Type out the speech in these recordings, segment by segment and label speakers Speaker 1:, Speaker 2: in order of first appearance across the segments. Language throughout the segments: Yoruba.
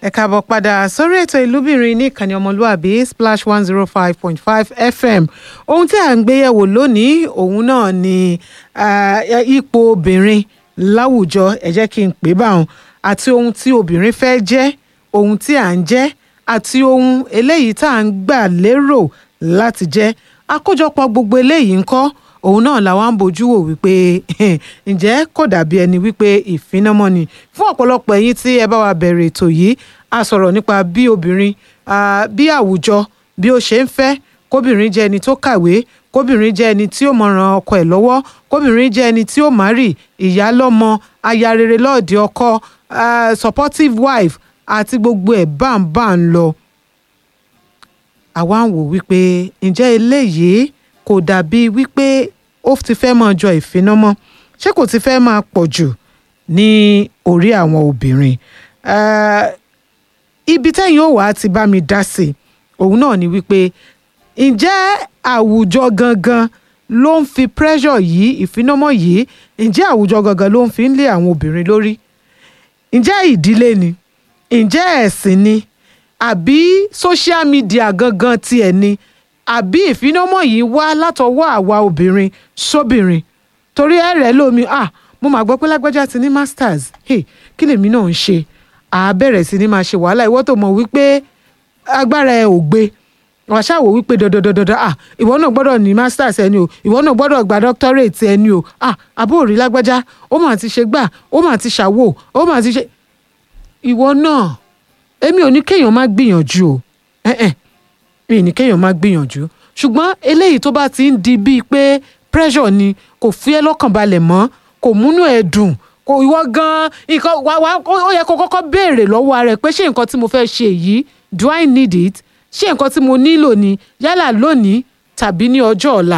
Speaker 1: ẹ káàbọ̀ padà sórí ètò ìlúbìnrin ní ìkànnì ọmọlúàbí splash one zero five point five fm ohun tí à ń gbéyẹ̀wò lónìí òun náà ni ah, ipò obìnrin láwùjọ ẹ jẹ́ kí n pè báwọn àti ohun tí obìnrin fẹ́ jẹ́ ohun tí à ń jẹ́ àti ohun eléyìí tá à ń gbà lérò láti jẹ́ àkójọpọ̀ gbogbo eléyìí ńkọ́ òun náà làwa ń bójú wò wípé ǹjẹ́ kò dàbí ẹni wípé ìfinamọ́ni fún ọ̀pọ̀lọpọ̀ ẹ̀yin tí ẹ bá wa bẹ̀rẹ̀ ètò yìí a sọ̀rọ̀ nípa bí obìnrin ah, bí àwùjọ bí ó ṣe ń fẹ́ kóbìnrin jẹ́ ẹni tó kàwé kóbìnrin jẹ́ ẹni tí ó mọ ran ọkọ ẹ̀ lọ́wọ́ kóbìnrin jẹ́ ẹni tí ó márì ìyá lọ́mọ aya rere lọ́ọ̀dẹ ọkọ ah, supportive wife àti gbogbo ẹ̀ báńbá ń lọ àwa ń wò wípé ǹjẹ́ eléyìí kò dàbí wípé ó ti fẹ́ máa jọ ìfinamọ́ ṣé kò ti fẹ́ máa pọ̀ jù ní orí àwọn obìnrin Eh, ibi tẹ́yìn ó wàá ti bá mi dá sí i òun náà ni wípé ǹjẹ́ àwùjọ gangan ló ń fi pressure yìí ìfinamọ́ yìí ǹjẹ́ àwùjọ gangan ló ń fi ń lé àwọn obìnrin lórí ǹjẹ́ ìdílé ni ǹjẹ́ ẹ̀sìn ni àbí social media gangan tiẹ̀ ni àbí ìfinamọ́ yìí wá látọwọ́ àwa obìnrin sóbìnrin torí ẹ rẹ̀ lómi ah mo máa gbọ́ pé lágbájá ti ní masters hey, kí lèmi náà ń ṣe àá bẹ̀rẹ̀ sí ni máa ṣe wàhálà ìwọ tó mọ̀ wípé agbára ẹ ò gbé wàá ṣàwò wípé dandandandan ah ìwọ náà gbọ́dọ̀ ní masters ẹni o ìwọ náà gbọ́dọ̀ gba doctorate ẹni o ah àbó òrí lágbájá ó mà ti ṣe gbà ó mà ti ṣàwò ó mà ti ṣe ìwọ náà èmi ò ní kéèyàn má gbìyànjú o eh -eh. mi ò ní kéèyàn má gbìyànjú ṣùgbọ́n eléyìí tó bá ti ń di bíi pé pressure ni kò fi ẹ́ lọ́kàn balẹ̀ mọ́ kò múnú ẹ̀ dùn kò ìwọ gan nǹkan wà wà ó yẹ kó kọ́kọ́ béèrè lọ́wọ́ ara ẹ̀ pé ṣé nǹkan tí mo fẹ́ ṣe yìí do I need it ṣé nǹkan tí mo nílò ni yálà lónìí tàbí ní ọjọ́ ọ̀la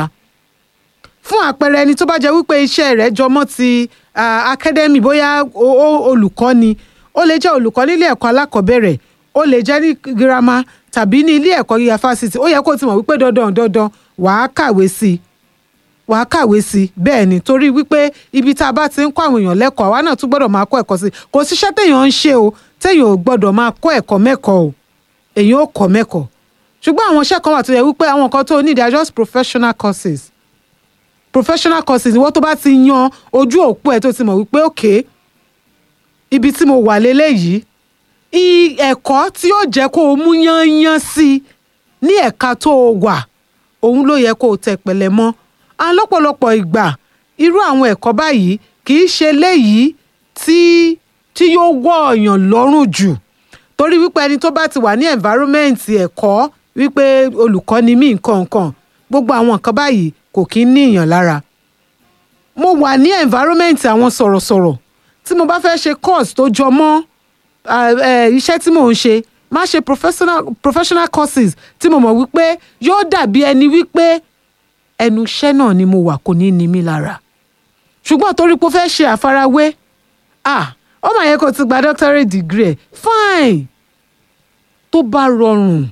Speaker 1: fún àpẹẹrẹ ẹni tó bá jẹ́ wípé iṣẹ́ rẹ̀ jọmọ́ ti ah, academy bóyá o- o- olùkọ́ ni ó lè jẹ́ olùkọ́ nílé ẹ̀kọ́ alákọ̀ọ́bẹ̀rẹ̀ ó lè jẹ́ ní girama tàbí ní ilé ẹ̀kọ́ gíga fásitì ó yẹ kó ti mọ̀ wípé dandan dandan wàá kàwé sí i wàá kàwé sí i bẹ́ẹ̀ ni torí wípé ibi tá a bá ti ń kọ́ àwọn èèyàn lẹ́kọ̀ọ́ àwa náà tún gbọ́dọ̀ máa kọ́ ẹ̀kọ́ sí i kò síṣẹ́ téèyàn ń ṣe o téèyàn ò gbọ́dọ̀ máa kọ́ ẹ̀kọ́ mẹ́kọ̀ọ́ o èèyàn ò kọ́ mẹ́kọ̀ọ́ ṣùgbọ́n àwọn iṣẹ́ kan wà tó yẹ wípé àwọn kan tó need are just professional courses professional courses ni wọ́n tó bá ti yan ojú òpó ẹ̀ tó ti mọ̀ wípé okay ibi tí mo wà léléyìí i ẹ̀kọ́ tí yóò jẹ́ kó o mú yányán sí i ní ẹ̀ka tó o wà òun ló yẹ kó o tẹ̀ pẹ̀lẹ́ mọ́ à ń lọ́pọ̀lọpọ̀ ìgbà irú àwọn ẹ̀kọ́ báyìí kì í ṣe léyìí tí tí yóò wọ̀ ọ̀yàn lọ́rùn jù torí wípé ẹni tó bá ti wà ní environment ẹ̀kọ́ wípé olùkọ́ ni mí nǹkan nǹkan gbogbo àwọn nǹkan báyìí kò kí ń ní ìyàn lára mo wà ní environment àwọn sọ̀rọ̀sọ̀rọ̀ tí mo bá fẹ́ ṣe course tó jọ mọ́ ah, eh, iṣẹ́ tí mò ń ṣe má ṣe professional professional courses tí mo mọ̀ wípé yóò dàbí ẹni wípé ẹnu iṣẹ́ náà ni mo wà kò ní ní mi lára ṣùgbọ́n torí pé ó fẹ́ ṣe àfarawé ah ó mà yẹ kó ti gba doctorate degree ẹ̀ fine tó bá rọrùn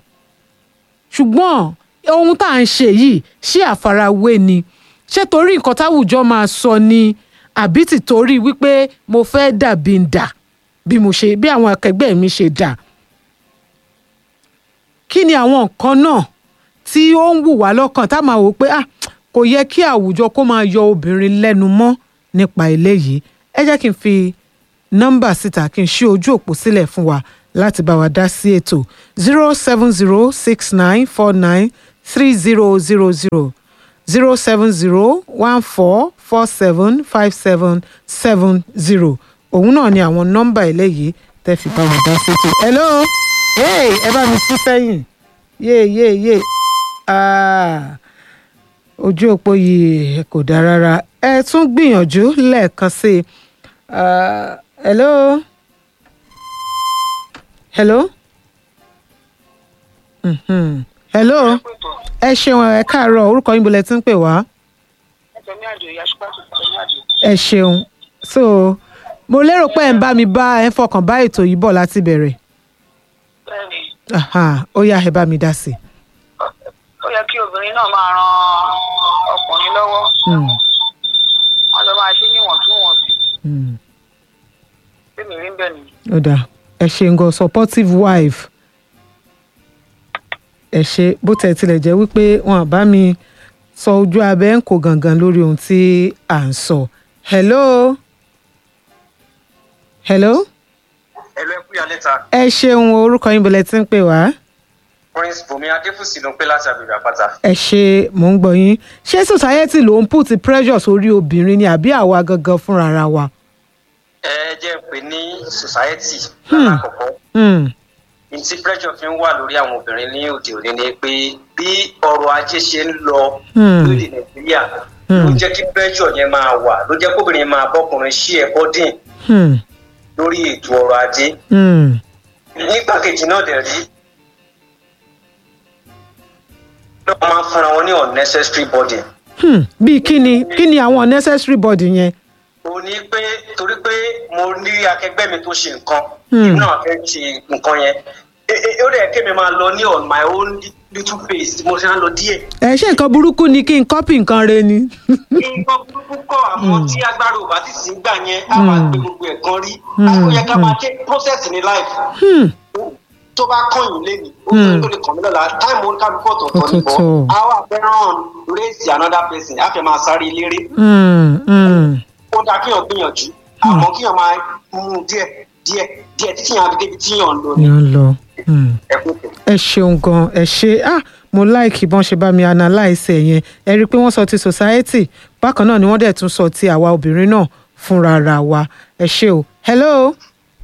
Speaker 1: ṣùgbọ́n ohun tá à ń ṣe yìí ṣé àfarawé ni ṣé torí nǹkan táwùjọ máa sọ ni àbí ti torí wípé mo fẹ́ dàbí ń dà bí mo ṣe bí àwọn akẹgbẹ́ mi ṣe dà kí ni àwọn nǹkan náà tí ó ń wù wá lọ́kàn tá a máa wò pé ah kò yẹ kí àwùjọ kó máa yọ obìnrin lẹ́nu mọ́ nípa eléyìí ẹ jẹ́ kí n fi nọ́mbà síta kí n ṣí ojú òpó sílẹ̀ fún wa láti bá wa dá sí ètò zero seven zero six nine four nine three zero zero zero zero seven zero one four four seven five seven seven zero òun náà ni àwọn nọ́mbà eléyìí tẹ́ fi bá wa dá sí ètò. hello hey, ẹ bá mi sí sẹ́yìn yé yé yé ah, ojú òpó yìí kò dáa rárá ẹ tún gbìyànjú lẹ́ẹ̀kan sí i Ah, hello hello Mhm. hello ẹ ṣeun ẹ káàárọ̀ orúkọ yín bolẹ̀ tí ń pè wá
Speaker 2: ẹtẹmí àjò ìyá ṣùpá tó tẹmí àjò.
Speaker 1: ẹ ṣeun so mo lérò pé ẹ ń bá mi bá ẹ ń fọkàn bá ètò yìí bọ̀ láti bẹ̀rẹ̀
Speaker 2: bẹ́ẹ̀ni
Speaker 1: Aha, ó yá ẹ bá mi dá sí i.
Speaker 2: ó yẹ kí obìnrin náà máa ran ọkùnrin lọ́wọ́
Speaker 1: Mm,
Speaker 2: wọn lọ máa ṣe níwọ̀ntúnwọ̀nsì
Speaker 1: mm.
Speaker 2: tèmi rí bẹ́ẹ̀ ni.
Speaker 1: ó dáa ẹ ṣe ń gan supportive wife ẹ ṣe bó tẹ̀ tilẹ̀ jẹ́ wípé wọn bá mi sọ ojú abẹ́ ń kó gangan lórí ohun tí à ń sọ hello hello
Speaker 3: ẹlò ẹkú yà lẹ́ta
Speaker 1: ẹ ṣeun orúkọ yín bọ̀lẹ̀ tí ń pè wá
Speaker 3: prince bùnmi adéfúsì ló ń pè láti àgbègbè àpáta.
Speaker 1: ẹ ṣe mò ń gbọ́ yín ṣé society ló ń put pressure sórí obìnrin ni àbí àwa gangan fúnra ara wa.
Speaker 3: ẹ jẹ́ pé ní society lálákọ̀ọ́kọ́
Speaker 1: Hmm,
Speaker 3: ní tí pressure fi ń wà lórí àwọn obìnrin ní òde òní ni pé bí ọrọ̀ ajé ṣe ń lọ
Speaker 1: Hmm.
Speaker 3: lóde nàìjíríà ló
Speaker 1: Hmm.
Speaker 3: jẹ́ kí pressure yẹn máa wà ló jẹ́ kóbìnrin máa bọ́kùnrin sí ẹ̀kọ́ dín
Speaker 1: hmm,
Speaker 3: lórí ètò ọrọ̀ ajé
Speaker 1: hmm,
Speaker 3: nígbà kejì náà dẹ̀ rí lọ́wọ́ máa ń fúnra wọn ní unnecessary burden
Speaker 1: hmm. bíi kí ni kí ni àwọn unnecessary body yẹn.
Speaker 3: ó ní pé torí pé mo ní akẹgbẹ́ mi tó ṣe nǹkan
Speaker 1: Hmm.
Speaker 3: èmi náà fẹ́ ṣe nǹkan yẹn E- e- ó dẹ̀ kémi máa lọ ní on my own little pace mo ṣe ń lọ díẹ̀.
Speaker 1: ẹ ṣe nǹkan burúkú ni kí n kọ́pì nǹkan re ni.
Speaker 3: nǹkan burúkú kọ́ àmọ́ tí agbára ò bá ti sí gbà yẹn á máa gbé gbogbo ẹ̀ kan rí
Speaker 1: Hmm.
Speaker 3: ó yẹ ká máa ṣe process ní life
Speaker 1: Hmm,
Speaker 3: tó bá kọ̀yìn lé ní ó
Speaker 1: Hmm.
Speaker 3: tó lè kàn mí lọ́la time ó kálukú ọ̀tọ̀ọ̀tọ̀ nìbọn
Speaker 1: Ọ̀tọ̀ọ̀tọ̀.
Speaker 3: á wà fẹ́ràn race another person á fẹ́ máa sáré eléré
Speaker 1: hmm, hmm.
Speaker 3: ó dáa kíyàn gbìyànjú àmọ́ kíyàn máa mú díẹ̀ díẹ̀ díẹ̀ títí yàn á fi débi tíyàn ń lò ní
Speaker 1: ni ó ń lọ. Hmm.
Speaker 3: ẹkún tó.
Speaker 1: ẹ ṣeun gan ẹ ṣe ah mo láìkì bọ́n ṣe bá mi analyse ẹ̀ yẹn ẹ rí i pé wọ́n sọ ti society bákan náà ni wọ́n dẹ̀ tún sọ ti àwa obìnrin náà fúnra ra wa ẹ ṣe o hello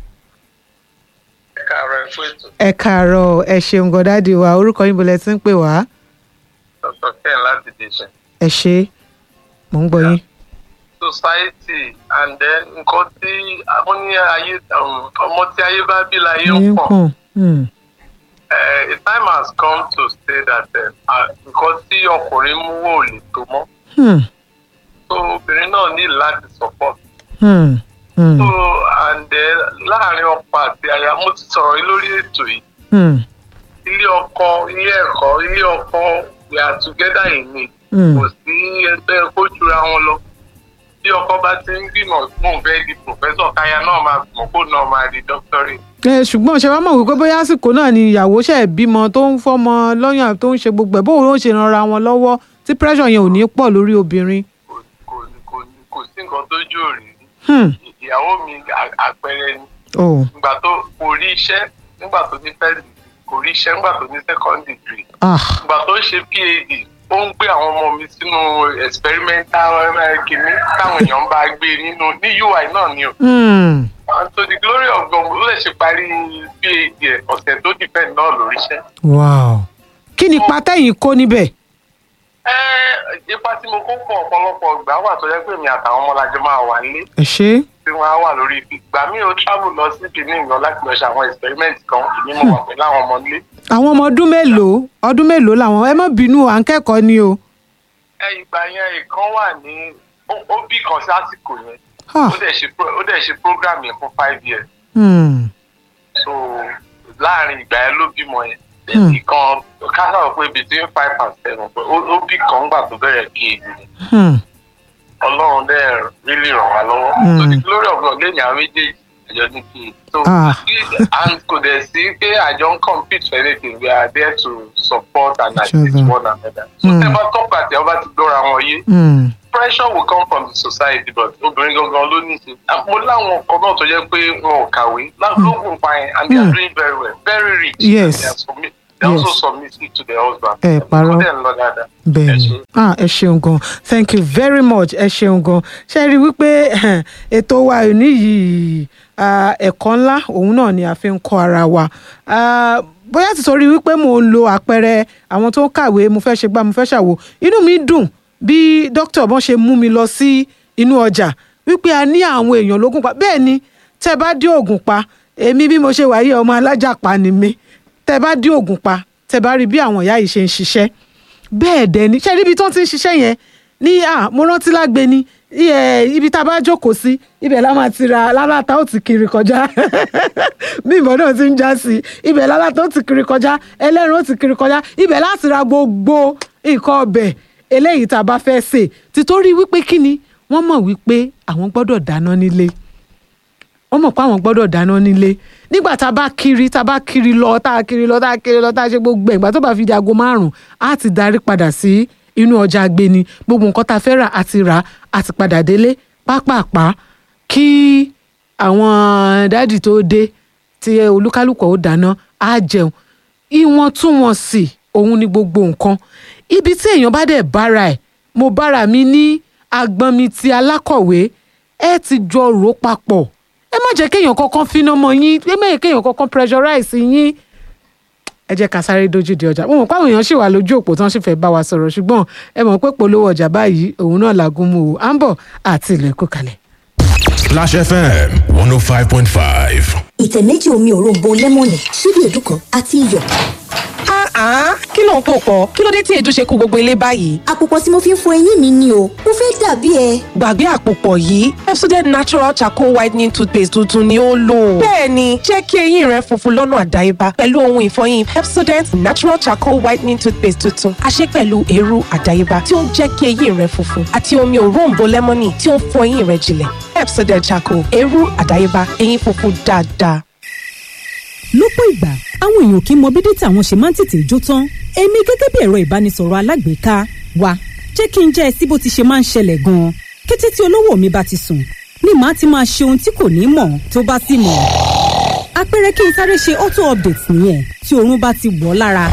Speaker 3: ẹ káàárọ̀ ẹ fún ètò
Speaker 1: ẹ káàárọ̀ ẹ ṣeun gan dáàdi wa orúkọ yín bolẹ̀ tí ń pè wá
Speaker 3: dr ken láti dèṣẹ.
Speaker 1: ẹ ṣe mò ń gbọ́ yín.
Speaker 3: society and then nǹkan tí àwọn ní ayé um, ọmọ tí ayé bá bí láyé
Speaker 1: Ayé
Speaker 3: ń
Speaker 1: ń
Speaker 3: pọ̀
Speaker 1: pọ̀n. Hmm,
Speaker 3: Eh, a time has come to say that eh, ah, nǹkan tí ọkùnrin mú wò lè tó mọ́
Speaker 1: hmm,
Speaker 3: so obìnrin náà ní láti support
Speaker 1: hmm, hmm,
Speaker 3: so and then láàrin ọkọ àti aya mo ti sọ̀rọ̀ yìí lórí ètò yìí
Speaker 1: hmm,
Speaker 3: ilé ọkọ ilé ẹ̀kọ́ ilé ọkọ we are together in it
Speaker 1: hmm.
Speaker 3: kò sí ẹgbẹ́ kó jura wọn lọ bí ọkọ bá ti ń gbìmọ̀ fún òun fẹ́ di professor káya náà máa gbìmọ̀ kó náà máa di doctorate
Speaker 1: ẹ ṣùgbọ́n ṣe wá mọ̀ wípé bóyá àsìkò náà ni ìyàwó ṣe bímọ tó ń fọ́mọ lọ́yàn tó ń ṣe gbogbo ẹ̀ bóun ló ń ṣe ranra wọn lọ́wọ́ tí pressure yẹn ò ní pọ̀ lórí obìnrin.
Speaker 3: kò kò kò kò sí nǹkan tó jù rí
Speaker 1: Hmm,
Speaker 3: ìyàwó mi à- àpẹẹrẹ ni
Speaker 1: oh,
Speaker 3: ìgbà tó kò rí iṣẹ́ nígbà tó ní first degree kò rí iṣẹ́ nígbà tó ní second degree
Speaker 1: ah,
Speaker 3: ìgbà tó ń ṣe phd ó ń gbé àwọn ọmọ mi sínú experimental eh, kìíní táwọn èèyàn bá gbé nínú ní ui náà ni o
Speaker 1: hmm,
Speaker 3: and to the glory of God ó lè ṣe parí phd ẹ̀ ọ̀sẹ̀ tó depend náà lórí iṣẹ́.
Speaker 1: wow. kí ni pátẹ́yìn kó níbẹ̀.
Speaker 3: ẹ ipa tí mo kó pọ̀ ọ̀pọ̀lọpọ̀ ìgbà wà tó yẹ pé mi àtàwọn ọmọlájọ máa wà nílé
Speaker 1: ẹ ṣe é.
Speaker 3: tí wọ́n á wà lórí ìgbà mi ò travel lọ sí benin lọ láti lọ ṣe àwọn experiment kan èmi mo wà pẹ̀lú àwọn ọmọ nílé.
Speaker 1: àwọn ọmọ ọdún mélòó ọdún mélòó làwọn ẹ má bínú à ń kẹ́kọ̀ọ́ ni o.
Speaker 3: ẹ ìgbà yẹn ìkan wà ní ó- ó bí kan sí àsìkò yẹn
Speaker 1: Ah,
Speaker 3: ó dẹ̀ ṣe pro- ó dẹ̀ ṣe program yẹn fún five years
Speaker 1: hmm,
Speaker 3: so láàrin ìgbà yẹn ló bímọ yẹn
Speaker 1: Hmm.
Speaker 3: ìkan kásá pé between five and seven pé ó ó bí kan gbà tó bẹ̀rẹ̀ kí èdè
Speaker 1: hmm,
Speaker 3: ọlọ́run dẹ̀ really ràn wá lọ́wọ́
Speaker 1: Hmm.
Speaker 3: so the glory of God lẹ́yìn àwọn méjèèjì àjọ ní kí so
Speaker 1: Ah.
Speaker 3: and kò dẹ̀ sí pé àjọ ń compete for anything we are there to support and
Speaker 1: Each
Speaker 3: assist
Speaker 1: other.
Speaker 3: one another so
Speaker 1: Hmm.
Speaker 3: tẹ́ bá tọ́pọ̀ àti ọba ti gbọ́ra wọn yé
Speaker 1: hmm,
Speaker 3: pressure will come from the society but obìnrin gangan ló ní í ṣe mo láwọn ọkọ náà tó jẹ́ pé wọn ò kàwé lóògùn pa yẹn and they are
Speaker 1: Hmm.
Speaker 3: doing very well very rich
Speaker 1: Yes.
Speaker 3: they are submit they
Speaker 1: Yes.
Speaker 3: also submissive to their husband
Speaker 1: Ẹ parọ́.
Speaker 3: kó dẹ̀ ń lọ dáadáa
Speaker 1: bẹ́ẹ̀
Speaker 3: Ẹ
Speaker 1: ni
Speaker 3: ṣé.
Speaker 1: ah ẹ ṣeun gan thank you very much ẹ ṣeun gan ṣe rí i wípé ètò wa òní yìí ah, ẹ̀kọ́ ńlá òun náà ni a fi ń kọ́ ara wa Ah, bóyá ti sọrí wípé mo ń lo àpẹẹrẹ àwọn tó ń kàwé mo fẹ́ ṣe gbá mo fẹ́ ṣàwò inú mi dùn bí dókítà bọ́n ṣe mú mi lọ sí inú ọjà wípé a ní àwọn èèyàn lógún pa bẹ́ẹ̀ ni tẹ́ bá dé ògùn pa èmi bí mo ṣe wà yìí ọmọ alájàpá ni mi tẹ́ bá dé ògùn pa tẹ́ bá rí bí àwọn ìyá yìí ṣe ń ṣiṣẹ́ bẹ́ẹ̀ dẹ̀ ni ṣé níbi tó ń ti ń ṣiṣẹ́ yẹn ní à mo rántí lágbe ni iye ibi tá a bá jókòó sí ibẹ̀ la máa ti ra lálátà ó ti kiri kọjá mímọ́ náà ti ń já sí ibẹ̀ lálátà ó ti kiri kọjá ẹlẹ́rìn ó ti kiri kọjá ibẹ̀ láti ra gbogbo nǹkan ọbẹ̀ eléyìí tá a bá fẹ́ sè títorí wípé kí ni wọ́n mọ̀ wípé àwọn gbọ́dọ̀ dáná nílé wọ́n mọ̀ pé àwọn gbọ́dọ̀ dáná nílé nígbà tá a bá kiri tá a bá kiri lọ tá a kiri lọ tá a kiri lọ tá a ṣe gbogbo ẹ̀ ìgbà tó bá fi di aago márùn-ún á ti darí padà sí inú ọjà agbeni gbogbo nǹkan tá a fẹ́ rà á ti rà á ti padà délé pápápá kí àwọn dáàdì tó dé tí olúkálùkù ó dáná á jẹun ìwọ̀ntúnwọ̀nsì òun ni gbogbo nǹkan ibi tí èèyàn bá dẹ̀ bára ẹ̀ mo bára mi ní agbọ́n mi ti alákọ̀wé ẹ ti jọ rò papọ̀ ẹ má jẹ́ kéèyàn kankan finá mọ́ yín ẹ má jẹ́ kéèyàn kankan pressurize yín ẹ jẹ́ ká sáré dojú di ọjà mo mọ̀ pé àwọn èèyàn ṣì wà lójú òpó tí wọ́n sì fẹ́ bá wa sọ̀rọ̀ ṣùgbọ́n ẹ mọ̀ pé polówó ọjà báyìí òun náà làgùn mu o à ń bọ̀ àti ilẹ̀ kó kalẹ̀.
Speaker 4: Splash FM 105.5.
Speaker 5: ìtẹ̀ méjì omi òróǹbó lẹ́mọ̀nì ṣíbí èédú kan àti iyọ̀.
Speaker 6: Ah, kí ló ń pò pọ̀? Kí ló dé tí èédú ṣe kó gbogbo ilé báyìí?
Speaker 5: àpòpọ̀ tí mo fi ń fọ eyín mi ni o mo fẹ́ dàbí ẹ.
Speaker 6: Gbàgbé àpòpọ̀ yìí, Pepsodent Natural Charcoal Whitening Toothpaste tuntun ni ó lò. Bẹ́ẹ̀ni, jẹ́ kí eyín rẹ funfun lọ́nà àdáyébá pẹ̀lú ohun ìfọyín Pepsodent Natural Charcoal Whitening Toothpaste tuntun. A ṣe pẹ̀lú eérú àdáyébá tí ó ń jẹ́ kí eyín rẹ funfun àti omi òróǹbó lẹ́mọ́nì tí ó ń fọ eyín rẹ jinlẹ̀. Pepsodent Charcoal, eérú àdáyébá, eyín funfun dáadáa.
Speaker 7: lọ́pọ̀ ìgbà àwọn èèyàn kì í mọ bí dátà wọn ṣe máa ń tètè jó tán èmi gẹ́gẹ́ bí ẹ̀rọ ìbánisọ̀rọ̀ alágbèéká wa jẹ́ kí n jẹ́ ẹ sí bó ti ṣe máa ń ṣẹlẹ̀ gan-an kété tí olówó mi bá ti sùn ni màá ti máa ṣe ohun tí kò ní mọ̀ tó bá sì mọ̀ àpẹẹrẹ kí n sáré ṣe auto update nìyẹn tí oorun bá ti wọ̀ ọ́ lára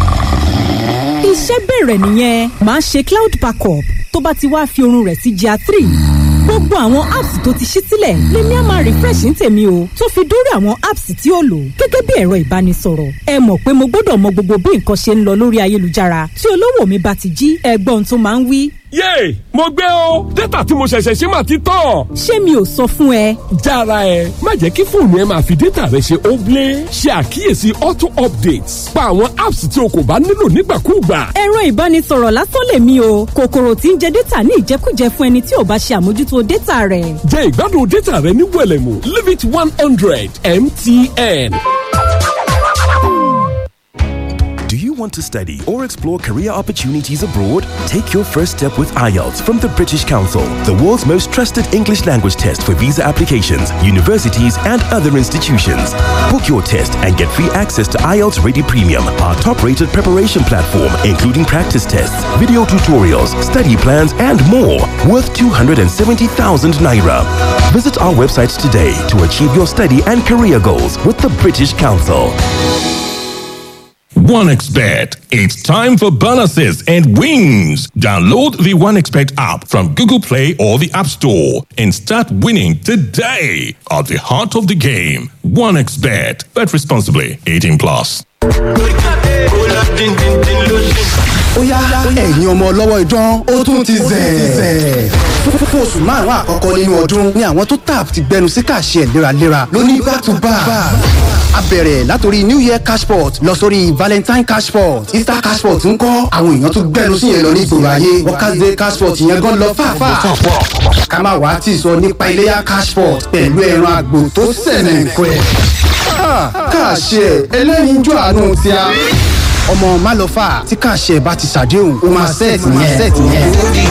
Speaker 7: iṣẹ́ bẹ̀rẹ̀ nìyẹn màá ṣe cloud backup tó bá ti wá fi oorun rẹ̀ sí GIA three gbogbo àwọn apps tó ti ṣí sílẹ̀ lèmi á máa refresh ní tèmi o tó fi dórí àwọn apps tí ó lò gẹ́gẹ́ bí ẹ̀rọ ìbánisọ̀rọ̀ ẹ mọ̀ pé mo gbọ́dọ̀ mọ gbogbo bí nǹkan ṣe ń lọ lórí ayélujára tí olówó mi bá ti jí ẹgbọ́n tó máa ń wí.
Speaker 8: yéè mo gbé o dátà tí mo ṣẹ̀ṣẹ̀ ṣe máa ti tán.
Speaker 7: ṣé mi ò sọ fún ẹ
Speaker 8: jára ẹ má jẹ́ kí fóònù ẹ máa fi dátà rẹ ṣe óblé ṣe àkíyèsí auto updates pa àwọn apps tí o kò bá nílò nígbàkúùgbà.
Speaker 7: ẹ̀rọ ìbánisọ̀rọ̀ lásán lèmi o kòkòrò tí ń jẹ dátà ní ìjẹkújẹ fún ẹni tí ò bá ṣe àmójútó dátà rẹ̀.
Speaker 8: jẹ ìgbádùn dátà rẹ ní wẹlẹmù limit one hundred mtn.
Speaker 9: Do you want to study or explore career opportunities abroad? Take your first step with IELTS from the British Council, the world's most trusted English language test for visa applications, universities, and other institutions. Book your test and get free access to IELTS Ready Premium, our top rated preparation platform, including practice tests, video tutorials, study plans, and more, worth 270,000 naira. Visit our website today to achieve your study and career goals with the British Council.
Speaker 4: OneXBet. It's time for bonuses and wins. Download the OneXBet app from Google Play or the App Store and start winning today. At the heart of the game, OneXBet. Bet responsibly. 18 plus.
Speaker 10: ó yá ẹ̀yin ọmọ ọlọ́wọ́ idán ó tún ti zẹ̀. fún oṣù márùn-ún àkọ́kọ́ nínú ọdún ni àwọn tó tap ti gbẹnu sí kàṣẹ léraléra lóní back to back. a bẹ̀rẹ̀ látòrí new year cashport lọ sórí valentine cashport easter cashport ń kọ́ àwọn èèyàn tó gbẹnu sí yẹn lọ ní ìgboro ayé workers day cashport yẹn gan lọ fàáfàá. ká má wàá tì sọ nípa iléyà cashport pẹ̀lú ẹran àgbò tó sẹ̀nẹ̀ nǹkan ẹ̀. kàṣẹ ẹlẹ́yinjú àánú ti a ọmọ málọfà tí kàṣẹ bá ti ṣàdéhùn ó máa sẹ́ẹ̀tì yẹn.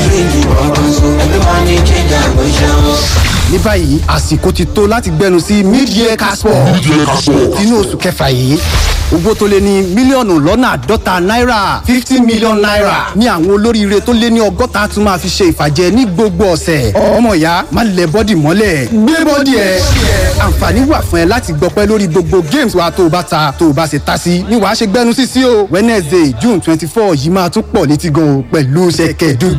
Speaker 10: ní báyìí àsìkò ti tó láti gbẹnu sí mid-year casport inú oṣù kẹfà yìí owó tó lé ní mílíọ̀nù lọ́nà àádọ́ta náírà fifty million naira ní àwọn olóríire tó lé ní ọgọ́ta tún máa fi ṣe ìfàjẹ ní gbogbo ọ̀sẹ̀ ọmọ ìyá má lẹ bọ́dì mọ́lẹ̀ gbé bọ́dì ẹ̀ àǹfààní wà fún ẹ láti gbọpẹ́ lórí gbogbo games wa tó o bá ta tó o bá ṣe ta sí ni wàá ṣe gbẹnu sí sí o wednesday june twenty four yìí máa tún pọ̀ létí gan o pẹ̀lú ṣẹ̀kẹ̀dùn